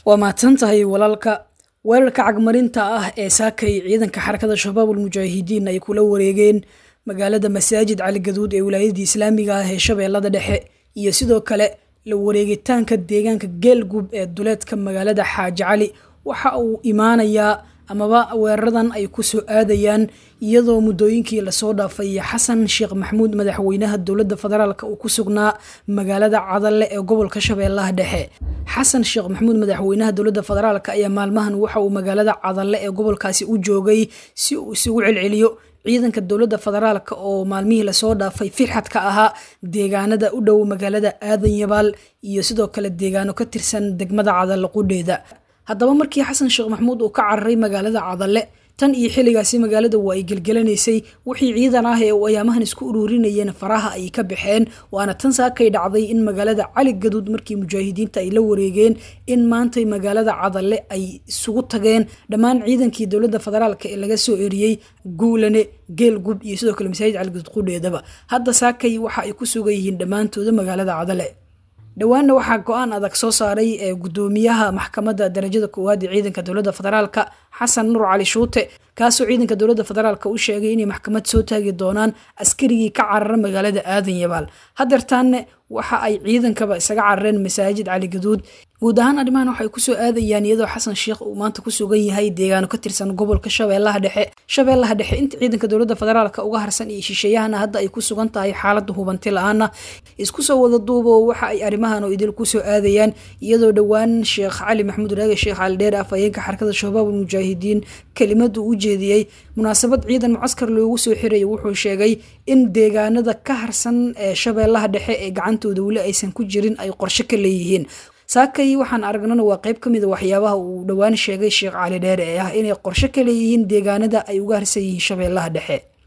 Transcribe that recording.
waa mahadsan tahay walaalka weerarka cagmarinta ah ee saakay ciidanka xarakada shabaab ulmujaahidiin ay kula wareegeen magaalada masaajid cali gaduud ee wilaayadii islaamiga ah ee shabeellada dhexe iyo sidoo kale la wareegitaanka deegaanka geelgub ee duleedka magaalada xaaji cali waxa uu imaanayaa amaba weeraradan ay ku soo aadayaan iyadoo muddooyinkii lasoo dhaafay xasan sheekh maxamuud madaxweynaha dowladda federaalk uu ku sugnaa magaalada cadalle ee gobolka shabeellaha dhexe xasan sheekh maxamuud madaxweynaha dowladda federaalk ayaa maalmahan waxa uu magaalada cadalle ee gobolkaasi u joogay si uu isugu celceliyo ciidanka dowladda federaalk oo maalmihii lasoo dhaafay firxadka ahaa deegaanada u dhow magaalada aadan yabaal iyo sidoo kale deegaano ka tirsan degmada cadalle qudheeda haddaba markii xasan sheekh maxamuud uu ka cararay magaalada cadalle tan iyo xilligaasi magaalada waa ay gelgelanaysay wixii ciidan ah ee uu ayaamahan isku ururinayeen faraha ay ka baxeen waana tan saakay dhacday in magaalada cali gaduud markii mujaahidiinta ay la wareegeen in maantay magaalada cadalle ay isugu tageen dhammaan ciidankii dowladda federaalk ee laga soo eriyey guulane geelgub iyo sidoo kale masaajid cali gaduud qudheedaba hadda saakay waxa ay ku sugan yihiin dhammaantooda magaalada cadalle dhowaanna waxaa go-aan adag soo saaray ee gudoomiyaha maxkamadda darajada koowaad ee ciidanka dowladda federaalka xasan nuur cali shuute kaasoo ciidanka dowladda federaalk u sheegay inay maxkamad soo taagi doonaan askarigii ka carara magaalada aadan yabaal hadeertaanne waxa ay ciidankaba isaga carareen masaajid cali gaduud guud ahaan arrimahan waxay kusoo aadayaan iyadoo xasan sheekh uu maanta ku sugan yahay deegaano ka tirsan gobolka shabeellaha dhexe shabeellaha dhexe inta ciidanka dowladda federaalk uga harsan iyo shisheeyahana hadda ay ku sugan tahay xaalada hubanti la-aana isku soo wada duubo waxa ay arrimahan oo idil kusoo aadayaan iyadoo dhowaan sheekh cali maxamuud raage sheekh cali dheer afhayeenka xarakada shabaab ulmujaahidiin kelimadu u jeediyey munaasabad ciidan mucaskar loogu soo xiraya wuxuu sheegay in deegaanada ka harsan ee shabeellaha dhexe ee gacantooda weli aysan ku jirin ay qorshe ka leeyihiin saakay waxaan aragnana waa qayb ka mid a waxyaabaha uu dhowaan sheegay sheekh cali dheere ee ah inay qorshe ka leeyihiin deegaanada ay uga harsan yihiin shabeellaha dhexe